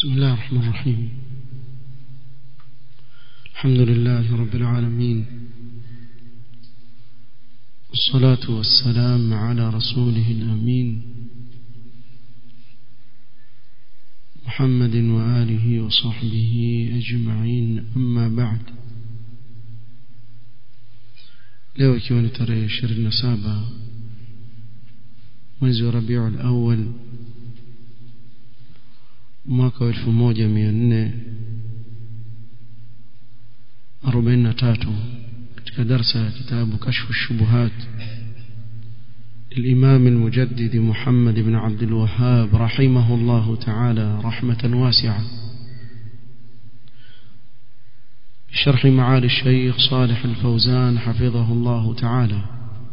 بسم الله الرحمن الرحيم الحمد لله رب العالمين والصلاة والسلام على رسوله الأمين محمد وآله وصحبه أجمعين أما بعد leo ikiwa ni tarehe 27 mwezi wa Rabiul Awwal mwaka wa 1443 katika darsa ya kitabu kashfu shubuhat الإمام المجدد محمد بن عبد الوهاب رحمه الله تعالى رحمة واسعة بشرح معالي الشيخ صالح الفوزان حفظه الله تعالى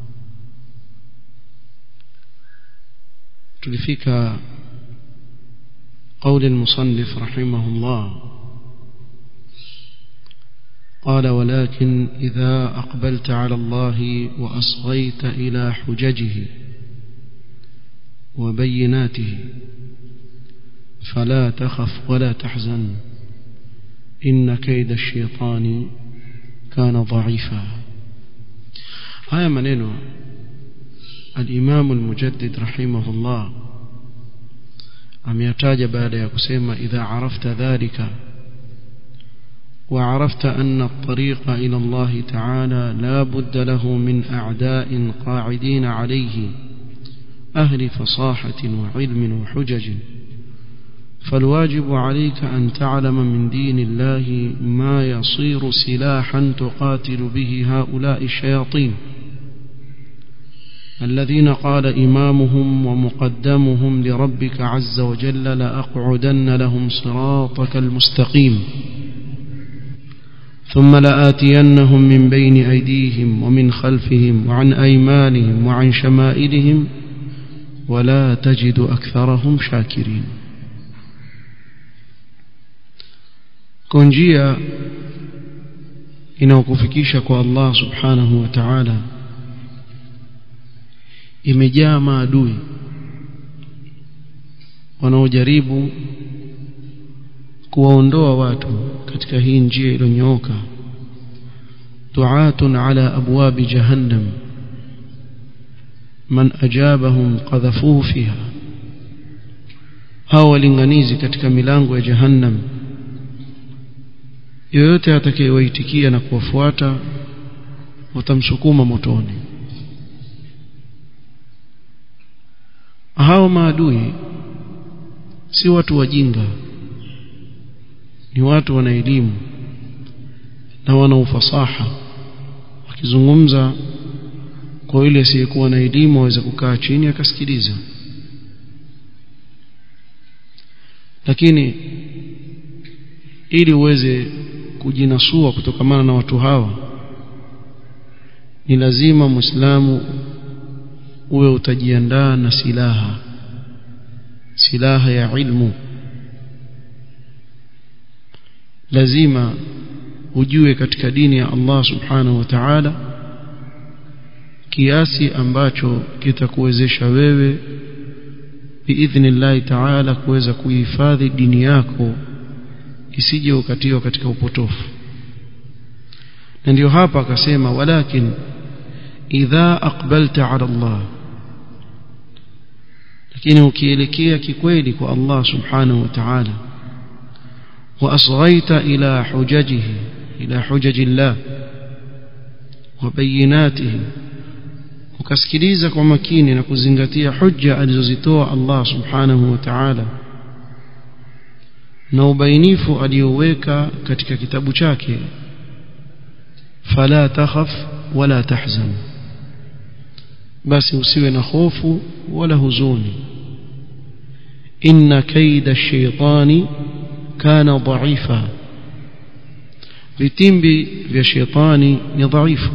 تلفك قول المصنف رحمه الله قال ولكن إذا أقبلت على الله وأصغيت إلى حججه وبيناته فلا تخف ولا تحزن إن كيد الشيطان كان ضعيفا هيا منينو الإمام المجدد رحمه الله ameyataja baada ya kusema idha arafta dhalika وعرفت أن الطريق إلى الله تعالى لا بد له من أعداء قاعدين عليه أهل فصاحة وعلم وحجج فالواجب عليك أن تعلم من دين الله ما يصير سلاحا تقاتل به هؤلاء الشياطين الذين قال إمامهم ومقدمهم لربك عز وجل لأقعدن لهم صراطك المستقيم ثم لآتينهم من بين أيديهم ومن خلفهم وعن أيمانهم وعن شمائلهم ولا تجد أكثرهم شاكرين كونجيا inaokufikisha kwa Allah subhanahu wa ta'ala imejaa maadui wanaojaribu kuwaondoa watu katika hii njia iliyonyooka du'atun ala abwabi jahannam man ajabahum qadhafuhu fiha hao walinganizi katika milango ya jahannam yoyote atakayewaitikia na kuwafuata watamsukuma motoni hao maadui si watu wajinga ni watu wana elimu na wana ufasaha wakizungumza kwa yule asiyekuwa na elimu aweza kukaa chini akasikiliza lakini ili uweze kujinasua kutokamana na watu hawa ni lazima muislamu uwe utajiandaa na silaha silaha ya ilmu lazima ujue katika dini ya Allah subhanahu wa ta'ala kiasi ambacho kitakuwezesha wewe biidhnillahi ta'ala kuweza kuhifadhi dini yako isije ukatiwa katika upotofu na ndio hapa akasema walakin idha aqbalta ala Allah lakini ukielekea kikweli kwa Allah subhanahu wa ta'ala وأصغيت إلى حججه إلى حجج الله وبيناته ukasikiliza kwa makini na kuzingatia hujja alizozitoa Allah subhanahu wa ta'ala na ubainifu aliyoweka katika kitabu chake fala takhaf wala tahzan basi usiwe na hofu wala huzuni inna kaida ash-shaytani kana dhaifa vitimbi vya shetani ni dhaifu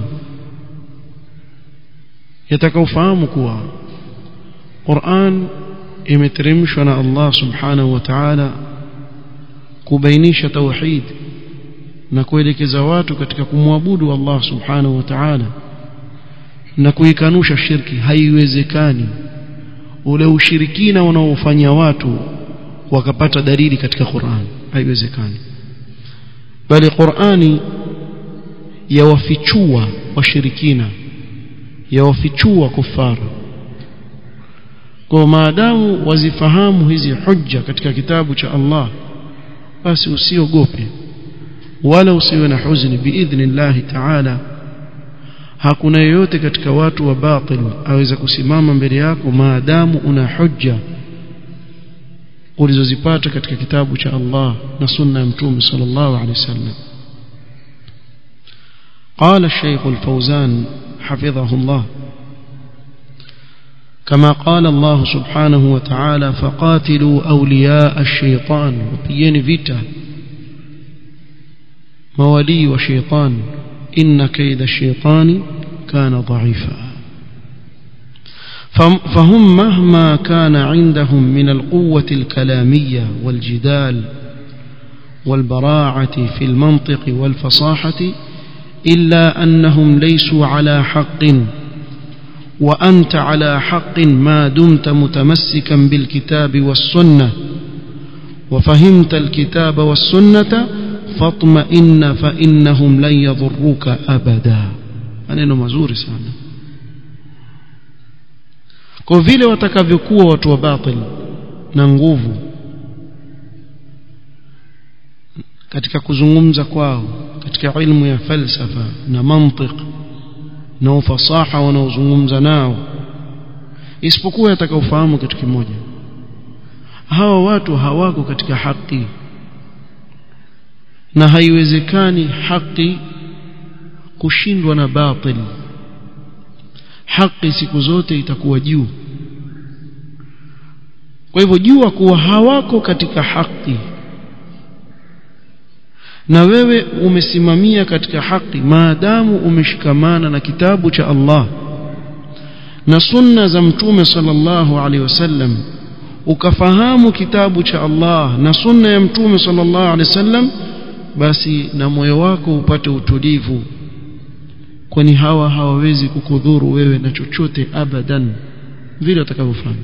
yatakaufahamu kuwa Qur'an imeteremshwa na Allah subhanahu wa ta'ala kubainisha tauhid na kuelekeza watu katika kumwabudu Allah subhanahu wa ta'ala na kuikanusha shirki haiwezekani ule ushirikina unaofanya watu wakapata dalili katika Qur'an haiwezekani bali Qur'ani yawafichua washirikina yawafichua kufara kwa maadamu wazifahamu hizi hujja katika kitabu cha Allah basi usiogope wala usiwe na huzuni biidhnillahi ta'ala hakuna yeyote katika watu wa batil aweza kusimama mbele yako maadamu una hujja ulizozipata katika kitabu cha Allah na sunna ya mtume sallallahu alaihi wasallam قال الشيخ الفوزان حفظه الله كما قال الله سبحانه وتعالى فقاتلوا أولياء الشيطان وبيين فيتا مولي وشيطان إن كيد الشيطان كان ضعيفا فهم مهما كان عندهم من القوة الكلامية والجدال والبراعة في المنطق والفصاحة إلا أنهم ليسوا على حق وأنت على حق ما دمت متمسكا بالكتاب والسنة وفهمت الكتاب والسنة فاطمئن فإنهم لن يضروك أبدا maneno mazuri sana kwa vile watakavyokuwa watu wa batil na nguvu katika kuzungumza kwao katika ilmu ya falsafa na mantiq na ufasaha wanaozungumza nao isipokuwa yatakaofahamu kitu kimoja hawa watu hawako katika haki na haiwezekani haki kushindwa na batil haki siku zote itakuwa juu kwa hivyo jua kuwa hawako katika haki na wewe umesimamia katika haki maadamu umeshikamana na kitabu cha Allah na sunna za mtume sallallahu alaihi wasallam ukafahamu kitabu cha Allah na sunna ya mtume sallallahu alaihi wasallam basi na moyo wako upate utulivu kwani hawa hawawezi kukudhuru wewe na chochote abadan vile watakavyofanya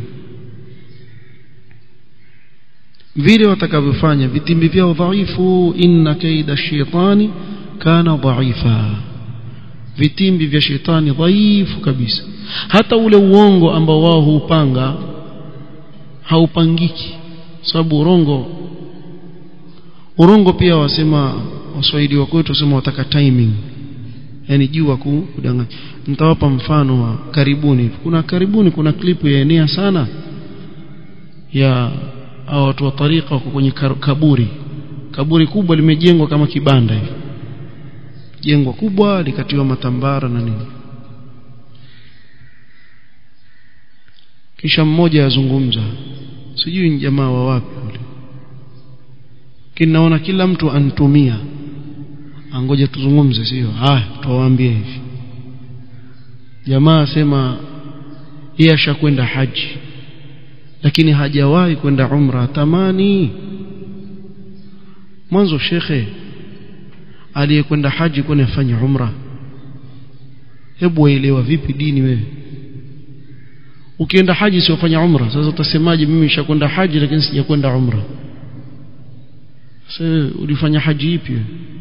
vile watakavyofanya vitimbi vyao dhaifu inna kaida shaitani kana dhaifa vitimbi vya shetani dhaifu kabisa hata ule uongo ambao wao huupanga haupangiki sababu urongo urongo pia wasema waswahili wa kwetu wasema wataka timing yani jua kudanganya nitawapa mfano wa karibuni kuna karibuni kuna klipu yaenea sana ya hao watu wa tarika wako kwenye kaburi kaburi kubwa limejengwa kama kibanda hivi jengwa kubwa likatiwa matambara na nini kisha mmoja azungumza sijui ni jamaa wa wapi yule kinaona kila mtu antumia angoja tuzungumze sio haya tuwaambie hivi jamaa asema yeye ashakwenda haji lakini hajawahi kwenda umra tamani mwanzo shekhe aliyekwenda haji kwani afanye umra hebu waelewa vipi dini wewe ukienda haji siofanya umra sasa utasemaje mimi nishakwenda haji lakini sijakwenda umra sasa ulifanya haji ipi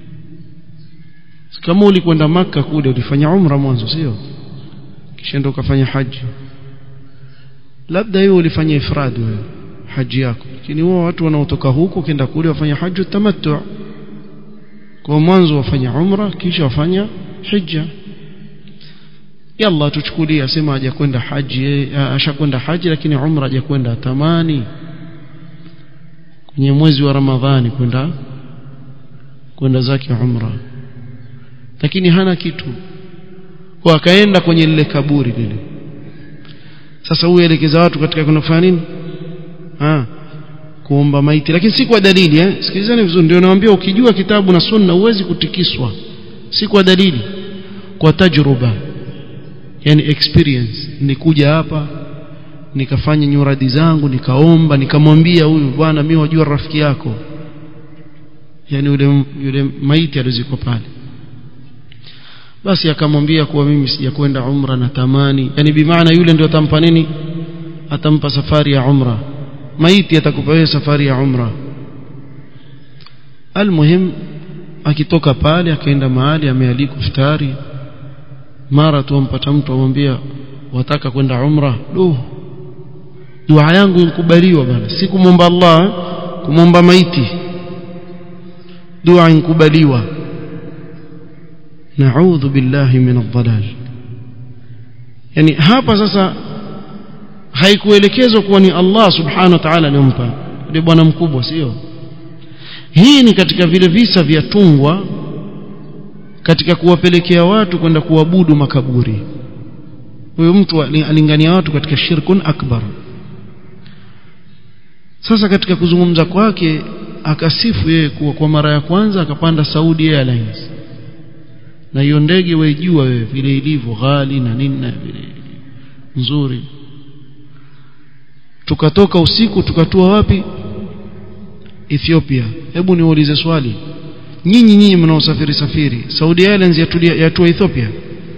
kama ulikwenda maka kule ulifanya umra mwanzo sio kisha ndo ukafanya haji labda hiyo ulifanya ifrad wewe haji yako lakini wao watu wanaotoka huko kenda kule wafanya haji tamattu kwa mwanzo wafanya umra kisha wafanya hija yalla tuchukulie asema hajakwenda haji ashakwenda haji lakini umra hajakwenda tamani kwenye mwezi wa ramadhani kwenda kwenda zake umra lakini hana kitu kwa akaenda kwenye lile kaburi lile sasa huyu elekeza watu katika kuna kufanya nini ah kuomba maiti lakini si kwa dalili eh sikilizeni vizuri ndio nawaambia ukijua kitabu na sunna huwezi kutikiswa si kwa dalili kwa tajruba yani experience nikuja hapa nikafanya nyuradi zangu nikaomba nikamwambia huyu bwana mimi wajua rafiki yako yani yule yule maiti aliziko pale basi akamwambia kuwa mimi sijakwenda umra na tamani yani bimaana yule ndio atampa nini atampa safari ya umra maiti atakupa wewe safari ya umra almuhim akitoka pale akaenda mahali amealikwa iftari mara tu ampata mtu amwambia wataka kwenda umra duh dua yangu inkubaliwa bana si kumwomba Allah kumwomba maiti dua inkubaliwa naudhu billahi min adh-dhalal yani hapa sasa haikuelekezwa kuwa ni Allah subhanahu wa ta'ala aliyompa yule bwana mkubwa sio hii ni katika vile visa vya tungwa katika kuwapelekea watu kwenda kuabudu makaburi huyo mtu alingania watu katika shirkun akbar sasa katika kuzungumza kwake akasifu yeye kuwa kwa mara ya kwanza akapanda Saudi Airlines na hiyo ndege waijua wewe vile ilivyo ghali na nini na vile nzuri tukatoka usiku tukatua wapi Ethiopia hebu niulize swali nyinyi nyinyi mnaosafiri safiri Saudi Airlines yatulia yatua Ethiopia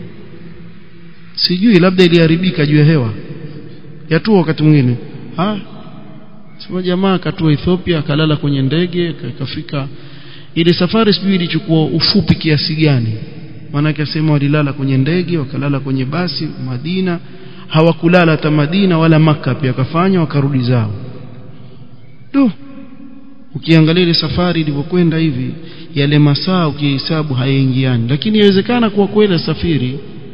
sijui labda iliharibika juu ya hewa yatua wakati mwingine ah sema jamaa akatua Ethiopia akalala kwenye ndege akafika ile safari sijui ilichukua ufupi kiasi gani maanake asema walilala kwenye ndege wakalala kwenye basi Madina hawakulala hata Madina wala maka pia akafanya wakarudi zao tu ukiangalia ile safari ilivyokwenda hivi yale masaa ukihesabu hayaingiani lakini inawezekana kuwa kweli safiri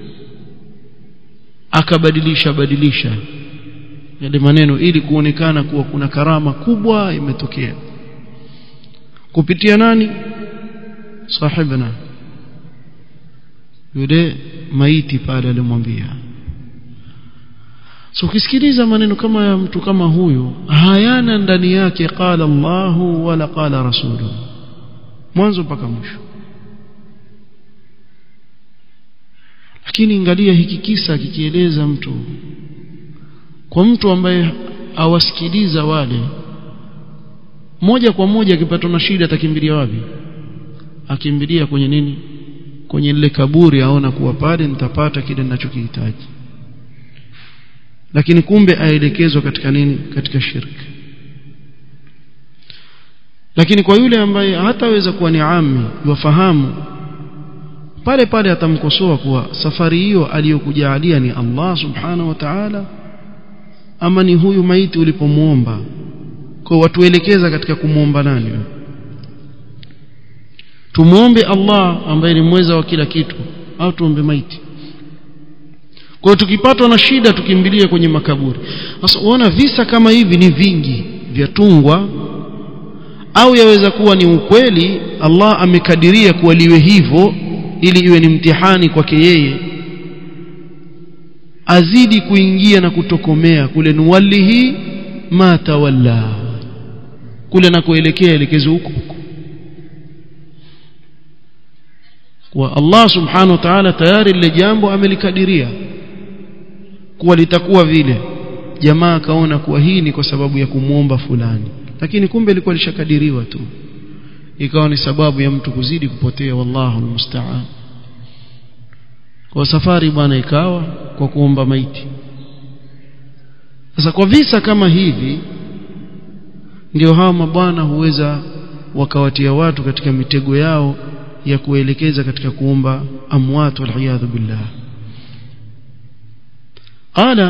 akabadilisha badilisha yale maneno ili kuonekana kuwa kuna karama kubwa imetokea kupitia nani sahibna yule maiti pale alimwambia so ukisikiliza maneno kama ya mtu kama huyu hayana ndani yake qala Allahu wala qala rasulu mwanzo mpaka mwisho lakini angalia hiki kisa kikieleza mtu kwa mtu ambaye awasikiliza wale moja kwa moja akipatwa na shida atakimbilia wapi akimbilia kwenye nini kwenye lile kaburi aona kuwa pale nitapata kile ninachokihitaji lakini kumbe aelekezwa katika nini katika shirki lakini kwa yule ambaye hataweza kuwa ni ami wafahamu pale pale atamkosoa kuwa safari hiyo aliyokujalia ni Allah subhanahu wa ta'ala ama ni huyu maiti ulipomuomba kwa watuelekeza katika kumuomba nani tumuombe Allah ambaye ni mweza wa kila kitu au tuombe maiti kwa hiyo tukipatwa na shida tukimbilie kwenye makaburi sasa unaona visa kama hivi ni vingi vya tungwa au yaweza kuwa ni ukweli Allah amekadiria kuwa liwe hivyo ili iwe ni mtihani kwake yeye azidi kuingia na kutokomea kule nuwallihi ma tawalla kule na kuelekea elekezo huko huko kwa Allah subhanahu wa ta'ala tayari lile jambo amelikadiria kuwa litakuwa vile jamaa akaona kuwa hii ni kwa sababu ya kumwomba fulani lakini kumbe ilikuwa lishakadiriwa tu ikawa ni sababu ya mtu kuzidi kupotea wallahu almusta'an kwa safari bwana ikawa kwa kuomba maiti sasa kwa visa kama hivi ndio hawa mabwana huweza wakawatia watu katika mitego yao ya kuelekeza katika kuomba amwat waliyadhu billah qala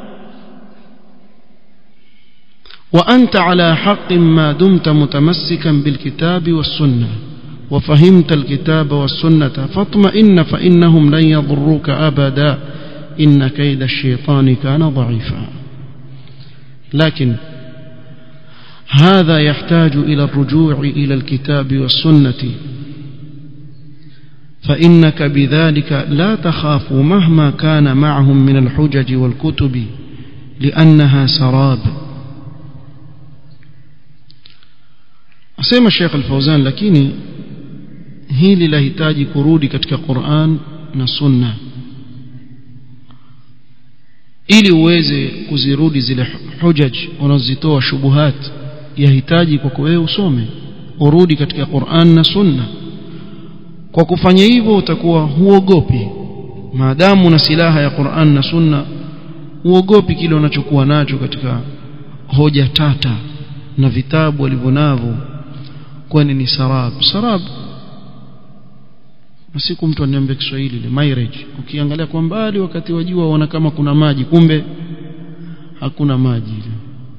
وأنت على حق ما دمت متمسكا بالكتاب والسنة وفهمت الكتاب والسنة فاطمئن فإنهم لن يضروك أبدا إن كيد الشيطان كان ضعيفا لكن هذا يحتاج إلى الرجوع إلى الكتاب والسنة فإنك بذلك لا تخاف مهما كان معهم من الحجج والكتب لأنها سراب asema Sheikh Al-Fauzan lakini hili lahitaji kurudi katika Qur'an na Sunna ili uweze kuzirudi zile hujaj unazitoa shubuhat yahitaji kwako wewe usome urudi katika Qur'an na Sunna kwa kufanya hivyo utakuwa huogopi maadamu na silaha ya Qur'an na Sunna huogopi kile unachokuwa nacho katika hoja tata na vitabu walivyonavyo kwani ni sarab sarab siku mtu aniambia Kiswahili ile marriage ukiangalia kwa mbali wakati wa jua waona kama kuna maji kumbe hakuna maji ile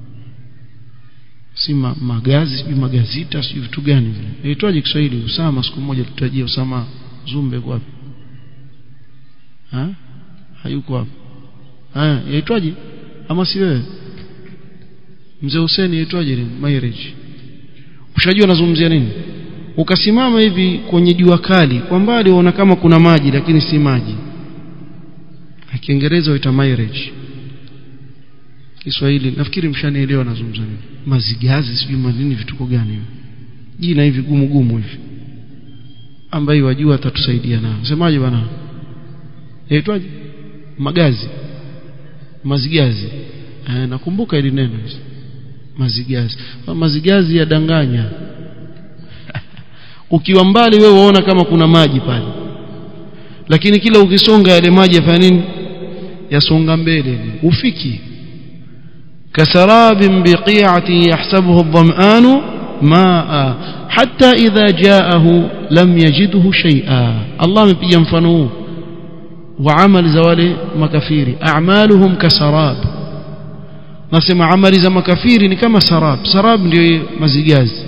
si ma, magazi sijui magazita sijui vitu gani vile inaitwaje Kiswahili Usama siku moja tutajia Usama Zumbe kwa wapi ha hayuko hapo haya yaitwaje ama si wewe mzee Hussein yaitwaje ile marriage ushajua nazungumzia nini ukasimama hivi kwenye jua kali kwa mbali unaona kama kuna maji lakini si maji Kiingereza waita marriage Kiswahili nafikiri mshanielewa nazungumza nini mazigazi sijui manini vituko gani hivi jina hivi gumu gumu hivi ambaye wajua atatusaidia nao semaje bwana yaitwaje magazi mazigazi eh, nakumbuka ili neno mazigazi mazigazi yadanganya ukiwa mbali wewe waona kama kuna maji pale lakini kila ukisonga yale maji yafanya nini yasonga mbele ufiki كسراب بقيعة يحسبه الظمآن ماء حتى إذا جاءه لم يجده شيئا الله مبيا مفنوه وعمل زوال مكافير أعمالهم كسراب نسمع عمل زي مكافير كما سراب سراب ndio mazigazi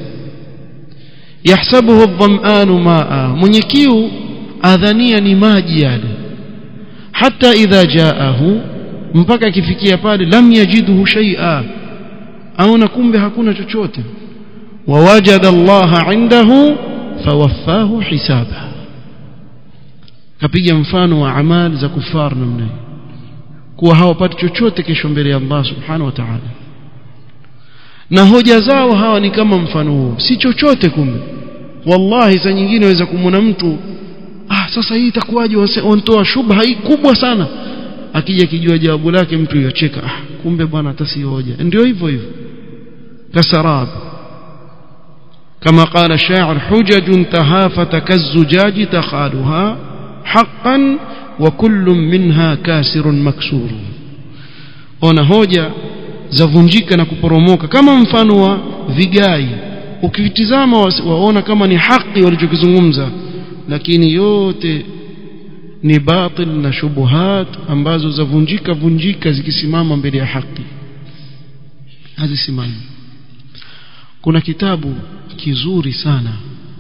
يحسبه الظمآن ماء mwenye kiu adhania ni maji yale hata idha jaahu mpaka akifikia pale lam yajidhu shay'a aona kumbe hakuna chochote wawajada Allah indahu fawaffahu hisaba kapiga mfano wa amali za kufar namna kuwa hawapati chochote kesho mbele ya Allah subhanahu wa ta'ala na hoja zao hawa ni kama mfano huo si chochote kumbe wallahi saa nyingine waweza kumwona mtu ah sasa hii itakuwaje wanatoa shubha hii kubwa sana akija kijua jawabu lake mtu yacheka ah kumbe bwana hata si hoja ndio hivyo hivyo kasarab كما قال الشاعر حجج تهافت كالزجاج تخالها حقا وكل منها كاسر مكسور ona hoja zavunjika na kuporomoka kama mfano wa vigai ukivitizama waona kama ni haki walichokizungumza lakini yote ni batil na shubuhat ambazo zavunjika vunjika zikisimama mbele ya haki hazisimami kuna kitabu kizuri sana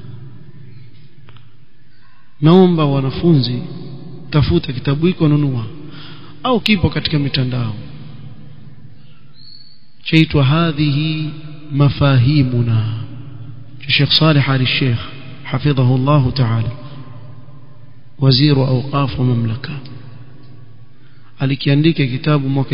naomba wanafunzi tafuta kitabu hiko nunua au kipo katika mitandao chaitwa hadhihi mafahimuna Sheikh Saleh Ali Sheikh حفظه الله تعالى وزير أوقاف ومملكة alikiandika kitabu mwaka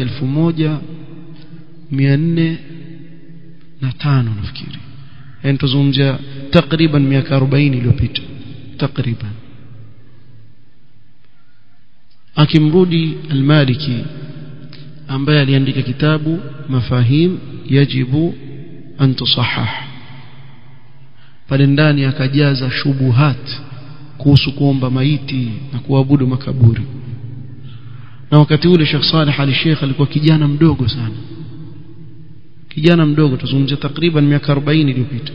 1405 nafikiri yani tuzungumzia takriban miaka 40 iliyopita takriban akimrudi al-Maliki ambaye aliandika kitabu mafahim yajibu an tusahah pale ndani akajaza shubuhat kuhusu kuomba maiti na kuabudu makaburi na wakati ule Sheikh Saleh Ali Sheikh alikuwa kijana mdogo sana kijana mdogo tuzungumzia takriban miaka 40 iliyopita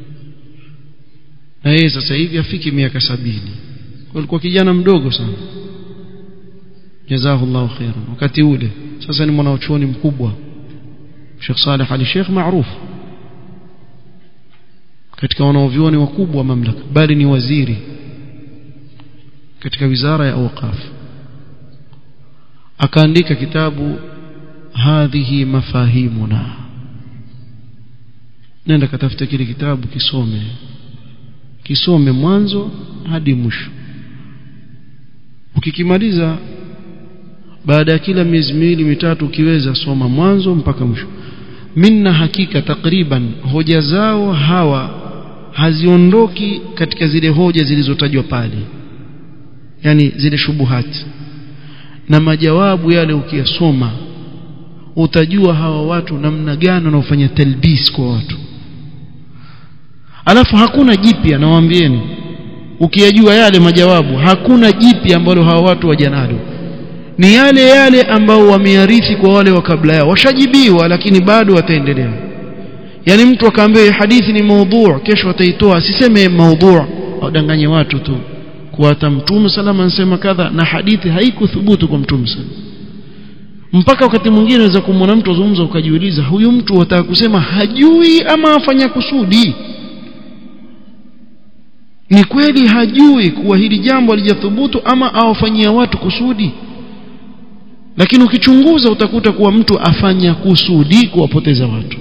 na yeye sasa hivi afiki miaka sabini alikuwa kijana mdogo sana jazahullahu khairan wakati ule sasa ni mwanachuoni mkubwa Sheikh Saleh Ali Sheikh maarufu katika wanaovioni wakubwa wa mamlaka bali ni waziri katika wizara ya awqaf akaandika kitabu hadhihi mafahimuna nenda katafuta kile kitabu kisome kisome mwanzo hadi mwisho ukikimaliza baada ya kila miezi miwili mitatu ukiweza soma mwanzo mpaka mwisho minna hakika takriban hoja zao hawa haziondoki katika zile hoja zilizotajwa pale yani zile shubuhati na majawabu yale ukiyasoma utajua hawa watu namna gani wanaofanya talbis kwa watu alafu hakuna jipya nawaambieni ukiyajua yale majawabu hakuna jipya ambalo hawa watu wajanalo ni yale yale ambao wameyarithi kwa wale wa kabla yao washajibiwa lakini bado wataendelea yani mtu akaambiwa hadithi ni maudhu kesho ataitoa asiseme maudhu wadanganye watu tu kwa hata mtume salama anasema kadha na hadithi haikuthubutu kwa mtume salama mpaka wakati mwingine unaweza kumwona mtu azungumza ukajiuliza huyu mtu wataka kusema hajui ama afanya kusudi ni kweli hajui kuwa hili jambo halijathubutu ama awafanyia watu kusudi lakini ukichunguza utakuta kuwa mtu afanya kusudi kuwapoteza watu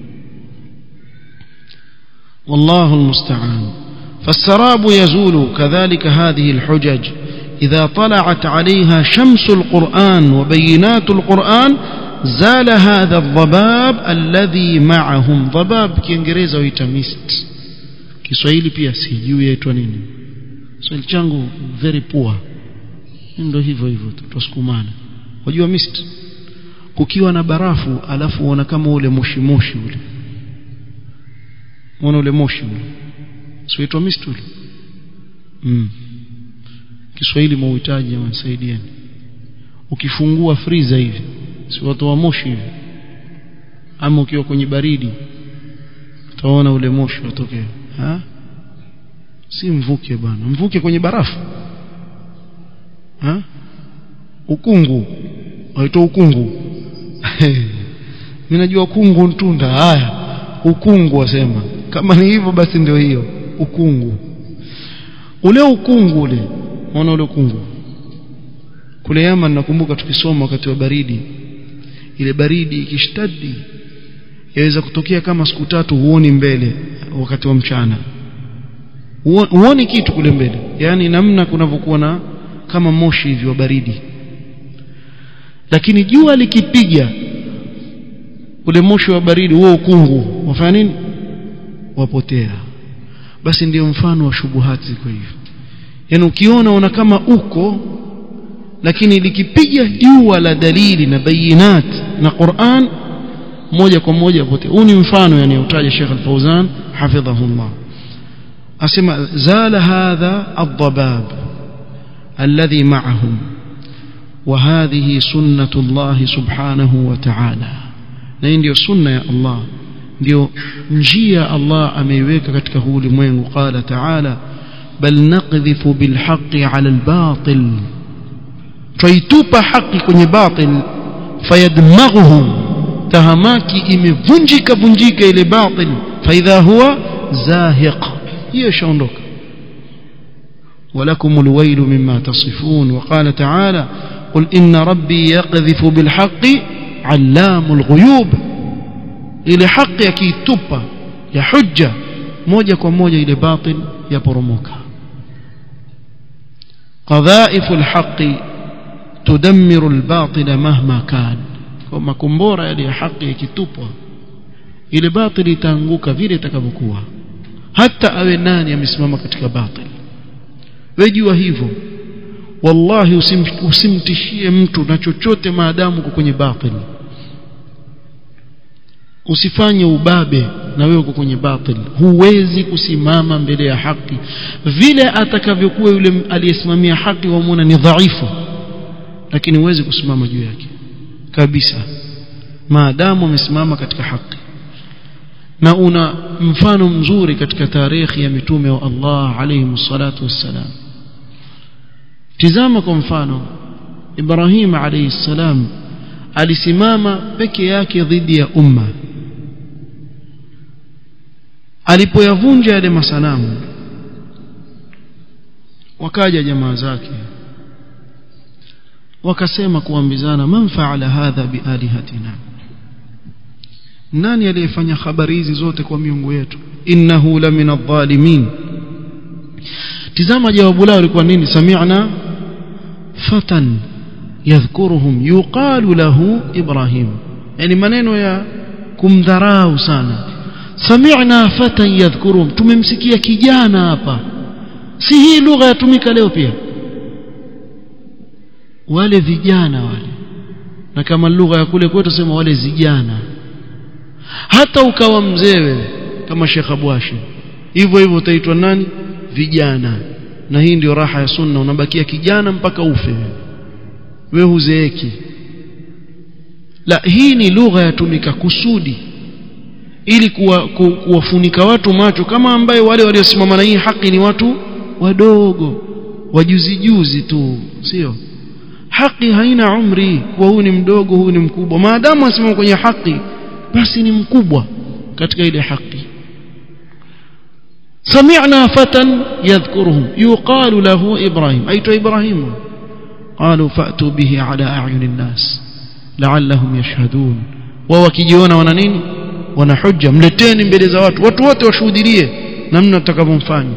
والله المستعان فالسراب يزول كذلك هذه الحجج إذا طلعت عليها شمس القرآن وبينات القرآن زال هذا الضباب الذي معهم ضباب kiingereza huita mist Kiswahili pia sijui yaitwa nini Kiswahili changu very poor ndio hivyo hivyo tusukumana wajua mist kukiwa na barafu alafu uona kama ule moshi moshi ule unaona ule moshi ule sio mist ule mm. Kiswahili mauhitaji wanisaidieni ukifungua freezer hivi si watu wa moshi hivi ama ukiwa kwenye baridi utaona ule moshi utokea ha si mvuke bana mvuke kwenye barafu ha ukungu waitwa ukungu mimi najua ukungu ntunda haya ukungu wasema kama ni hivyo basi ndio hiyo ukungu ule ukungu ule unaona ule ukungu kule Yaman nakumbuka tukisoma wakati wa baridi ile baridi ikishtadi yaweza kutokea kama siku tatu huoni mbele wakati wa mchana huoni kitu kule mbele yani namna kunavyokuwa na kama moshi hivi wa baridi lakini jua likipiga ule moshi wa baridi huo ukungu wafanya nini wapotea basi ndiyo mfano wa shubuhati ziko hivyo yani ukiona una kama uko lakini likipiga jua la dalili na bayinat na Qur'an moja kwa moja potea huu ni mfano yani utaja Sheikh Al-Fauzan hafidhahullah asema zala hadha ad-dabab alladhi ma'ahum وهذه سنة الله سبحانه وتعالى na hii ndio sunna ya Allah ndio njia Allah ameiweka katika huu ulimwengu qala ta'ala bal naqdhifu bil haqqi 'ala al batil twaitupa haki kwenye batil fayadmaghuhu tahamaki imevunjika vunjika ile batil faidha huwa zahiq hiyo shaondoka ولكم الويل مما تصفون وقال تعالى قل إن ربي يقذف بالحق علام الغيوب ile haki yakiitupa ya hujja moja kwa moja ile batil yaporomoka qadhaifu alhaqi tudammiru albatila mahma kan kwa makombora yale ya haki yakitupwa ile batil itaanguka vile itakavyokuwa hata awe nani amesimama katika batil wewe jua hivyo wallahi usim, usimtishie mtu na chochote maadamu uko kwenye batil usifanye ubabe na wewe uko kwenye batil huwezi kusimama mbele ya haki vile atakavyokuwa yule aliyesimamia haki wamuona ni dhaifu lakini huwezi kusimama juu yake kabisa maadamu amesimama katika haki na una mfano mzuri katika tarehe ya mitume wa Allah alayhi salatu wassalam tizama kwa mfano Ibrahim alayhi salam alisimama peke yake dhidi ya umma alipoyavunja yale masanamu wakaja jamaa zake wakasema kuambizana man faala hadha bialihatina nani aliyefanya habari hizi zote kwa miungu yetu innahu la min adh-dhalimin tizama jawabu lao lilikuwa nini sami'na fatan yadhkuruhum yuqalu lahu ibrahim yani maneno ya kumdharau sana sami'na fatan yadhkuruhum tumemsikia kijana hapa si hii lugha yatumika leo pia wale vijana wale na kama lugha ya kule kwetu sema wale vijana hata ukawa mzee wewe kama Sheikh Abwashi hivyo hivyo utaitwa nani vijana na hii ndio raha ya sunna unabakia kijana mpaka ufe wewe huzeeki la hii ni lugha yatumika kusudi ili kuwa, ku, kuwafunika watu macho kama ambaye wale waliosimama na hii haki ni watu wadogo wajuzi juzi tu sio haki haina umri kuwa huyu ni mdogo huyu ni mkubwa maadamu asimama kwenye haki basi ni mkubwa katika ile haki سمعنا فتى يذكرهم يقال له إبراهيم أيت إبراهيم قالوا فأتوا به على أعين الناس لعلهم يشهدون ووكيجيون وننين ونحجة ملتين mbele za watu watu wote washuhudie namna tutakavyomfanya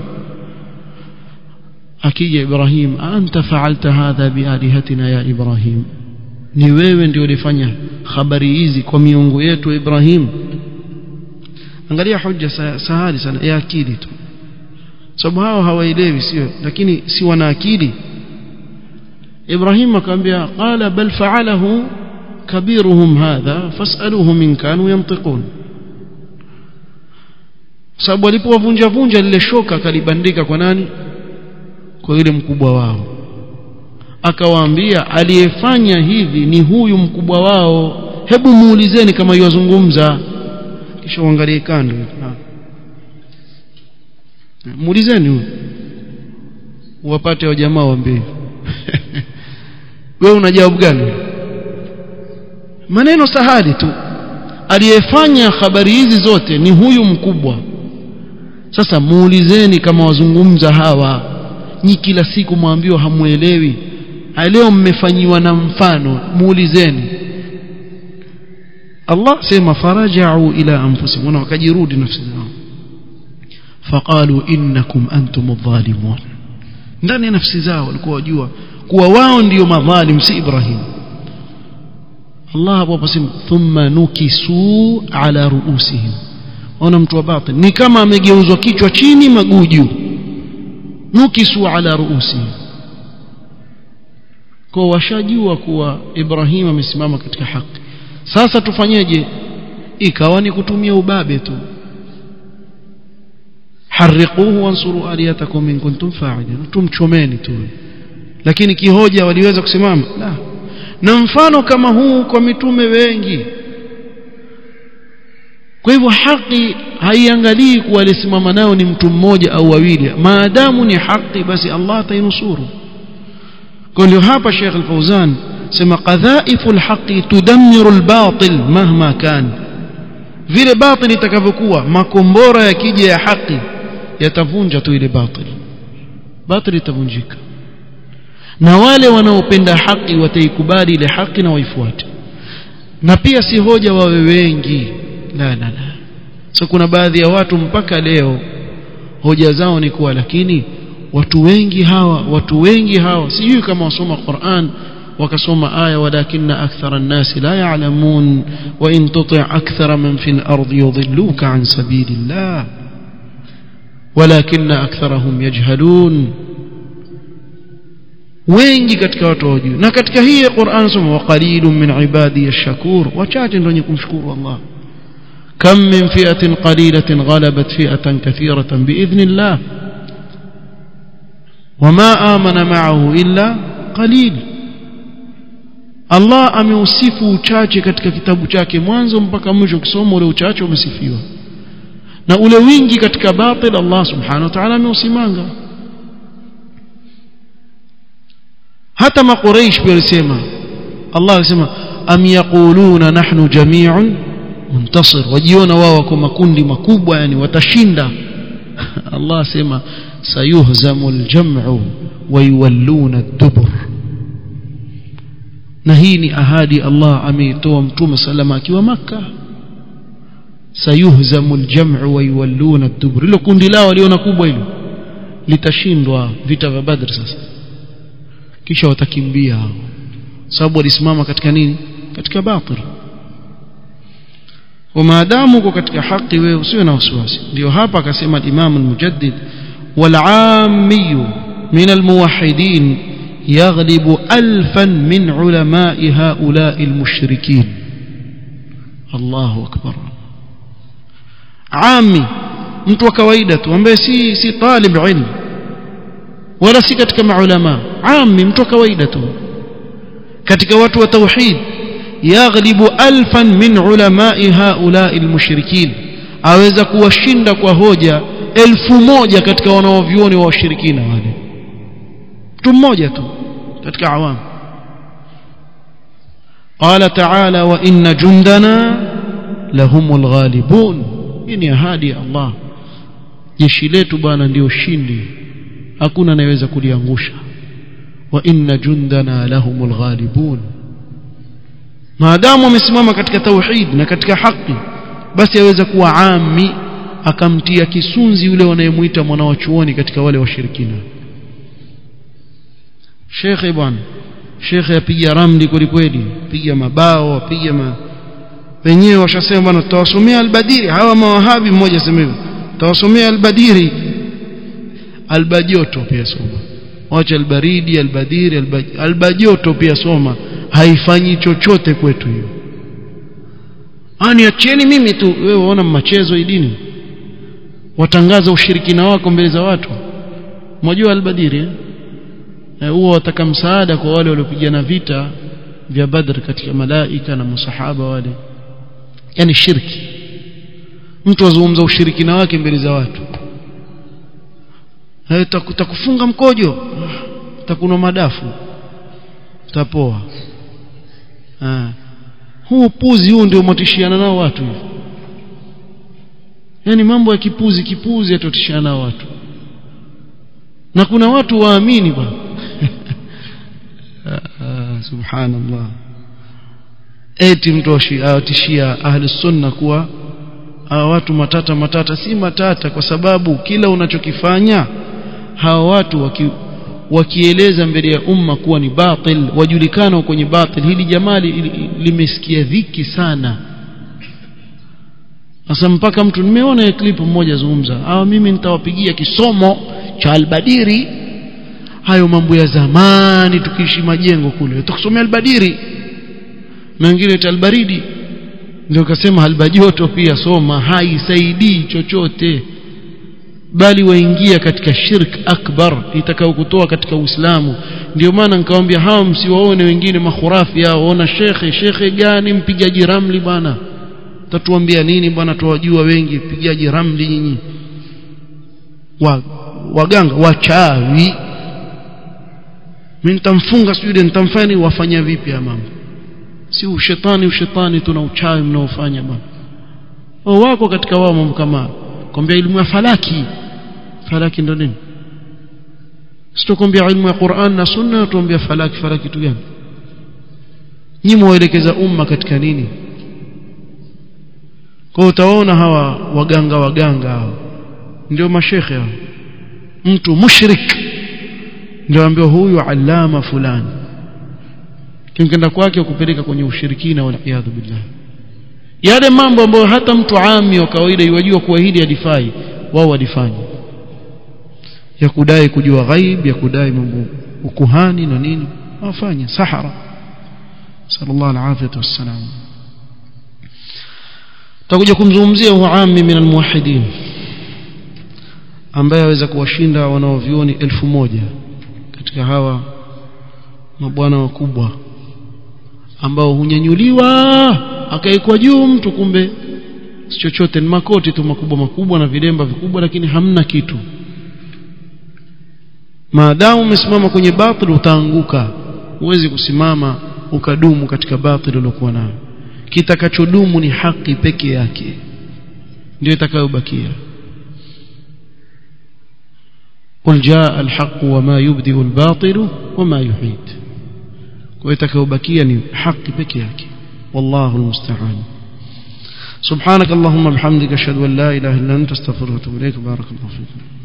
akija Ibrahim anta fa'alta hadha bialihatina ya Ibrahim ni wewe ndio ulifanya habari hizi kwa miungu yetu Ibrahim angalia hoja sahali sana ya akili tu sababu hao hawaelewi sio lakini si wana akili Ibrahim akamwambia qala bal fa'alahu kabiruhum hadha fas'aluhum in kanu yantiqun sababu alipowavunja vunja lile shoka kalibandika kwa nani kwa yule mkubwa wao akawaambia aliyefanya hivi ni huyu mkubwa wao hebu muulizeni kama yuwazungumza kisha uangalie kando muulizeni huyu wapate wa jamaa waambie wewe una jawabu gani maneno sahali tu aliyefanya habari hizi zote ni huyu mkubwa sasa muulizeni kama wazungumza hawa nyi kila siku mwambiwa hamuelewi leo mmefanyiwa na mfano muulizeni Allah sema faraja'u ila anfusihim wakajirudi nafsi zao faqalu innakum antum adh-dhalimun ndani ya nafsi zao walikuwa wajua kuwa wao ndio madhalim si Ibrahim Allah hapo pasema thumma nukisu ala ruusihim ona mtu wa batil ni kama amegeuzwa kichwa chini maguu juu nukisu ala ruusihim kwa washajua kuwa Ibrahim amesimama katika haki sasa tufanyeje ikawa ni kutumia ubabe tu harriquhu wansuru aliyatakum in kuntum fa'ilin tumchomeni tu lakini kihoja waliweza kusimama la na mfano kama huu kwa mitume wengi kwa hivyo haki haiangalii kuwa alisimama nao ni mtu mmoja au wawili maadamu ni haki basi Allah atainusuru kwa ndio hapa Sheikh Al-Fauzan sema qadhaifu al-haqi tudammiru al-batil mahma kan vile batil itakavyokuwa makombora yakija ya haki yatavunja tu ile batil batil itavunjika na wale wanaopenda haki wataikubali ile haki na waifuate na pia si hoja wawe wengi la la la so kuna baadhi ya watu mpaka leo hoja zao ni kuwa lakini watu wengi hawa watu wengi hawa sijui kama wasoma Qur'an wakasoma aya walakinna akthara an-nas la ya'lamun wa in tuti' akthara man fil ardi yudhilluka an sabilillah walakinna aktharahum yajhalun wengi katika watu hawajui na katika hii Qur'an soma wa qalilun min ibadi ash-shakur wachache ndio wenye kumshukuru Allah كم من فئة قليلة غلبت فئة كثيرة بإذن الله وما آمن معه إلا قليل Allah ameusifu uchache katika kitabu chake mwanzo mpaka mwisho ukisoma ule uchache umesifiwa na ule wingi katika batil Allah subhanahu wa ta'ala ameusimanga hata maqureish pia alisema Allah alisema am yaquluna nahnu jami'un muntasir wajiona wao wako makundi makubwa yani watashinda Allah asema sayuhzamu aljam'u wa yuwalluna ad-dubur na hii ni ahadi Allah ameitoa mtume salama akiwa maka sayuhzamu aljam'u wa yuwalluna ad-dubur hilo kundi lao waliona kubwa hilo litashindwa vita vya Badr sasa kisha watakimbia hao sababu walisimama katika nini katika batil ومادام uko katika haki wewe usiwe na wasiwasi ndio hapa akasema Imam al-Mujaddid wal-'ammi min al-muwahhidin yaghlibu alfan min ulama'i ha'ula'i al-mushrikin Allahu akbar ami mtu wa kawaida tu ambaye si si talib ilm wala si katika maulama ami mtu wa kawaida tu katika watu wa tauhid yaghlibu alfan min ulamai haulai almushrikin aweza kuwashinda kwa hoja elfu moja katika wanaovyuoni wa washirikina wale mtu mmoja tu katika awamu قال تعالى وإن جندنا لهم الغالبون إني ahadi Allah jeshi letu bwana ndio shindi hakuna anayeweza kuliangusha wa inna jundana lahumul ghalibun maadamu amesimama katika tauhid na katika haki basi aweza kuwa ami akamtia kisunzi yule wanayemuita mwana wa chuoni katika wale washirikina shekhe bwana shekhe apiga ramli kweli kweli piga mabao apiga ma wenyewe washasema bwana tutawasomea albadiri hawa mawahabi mmoja sema hivyo tutawasomea albadiri albajoto pia soma wacha albaridi albadiri albaj... albajoto pia soma haifanyi chochote kwetu hiyo ani acheni mimi tu wewe unaona machezo hii dini watangaza ushirikina wako mbele za watu mnajua albadiri huwa wataka msaada kwa wale waliopigana vita vya Badr katika malaika na masahaba wale yani shirki mtu azungumza ushirikina wake mbele za watu takufunga mkojo takunwa madafu tapoa huu puzi huu ndio motishiana nao watu hivi yani mambo ya kipuzi kipuzi yatotishiana nao watu na kuna watu waamini bwana subhanallah eti mtu awatishia ahli sunna kuwa hawa watu matata matata si matata kwa sababu kila unachokifanya hawa watu waki, wakieleza mbele ya umma kuwa ni batil wajulikana kwenye batil hili jamali limesikia dhiki sana sasa mpaka mtu nimeona clip mmoja zungumza hawa mimi nitawapigia kisomo cha albadiri hayo mambo ya zamani tukiishi majengo kule utakusomea albadiri na wengine albaridi ndio kasema albajoto pia soma haisaidii chochote bali waingia katika shirk akbar itakao kutoa katika Uislamu ndio maana nikamwambia hao msiwaone wengine makhurafi hao ona shekhe shekhe gani mpigaji ramli bwana tatuambia nini bwana tuwajua wengi mpigaji ramli nyinyi wa, waganga wachawi mimi nitamfunga sijui nitamfanya wafanya vipi ya mambo si ushetani ushetani tuna uchawi mnaofanya bwana wako katika wao mambo kama kwambia elimu ya falaki falaki ndo nini sitokwambia ilmu ya Qur'an na sunna tuambia falaki falaki tu gani nyinyi muelekeza umma katika nini kwa utaona hawa waganga waganga hao ndio mashekhe hao mtu mushrik ndio ambiwa huyu alama fulani kimkenda kwake kupeleka kwenye ushirikina wal iyadhu billah yale mambo ambayo hata mtu ami wa kawaida yajua kuwa hili alifai wao walifanya ya kudai kujua ghaib ya kudai mambo ukuhani na nini wafanya sahara sallallahu alaihi wasallam tutakuja kumzungumzia huyo ami min almuwahhidin ambaye aweza kuwashinda wanaovioni elfu moja katika hawa mabwana wakubwa ambao hunyanyuliwa akaekwa juu mtu kumbe si chochote ni makoti tu makubwa makubwa na vilemba vikubwa lakini hamna kitu maadamu umesimama kwenye batil utaanguka huwezi kusimama ukadumu katika batil uliokuwa nayo kitakachodumu ni haki peke yake ndio itakayobakia قل جاء الحق وما يبدئ الباطل وما يعيد ويتكوبكيا ni haki peke yake والله المستعان سبحانك اللهم بحمدك اشهد ان لا اله الا انت استغفرك واتوب اليك بارك الله فيكم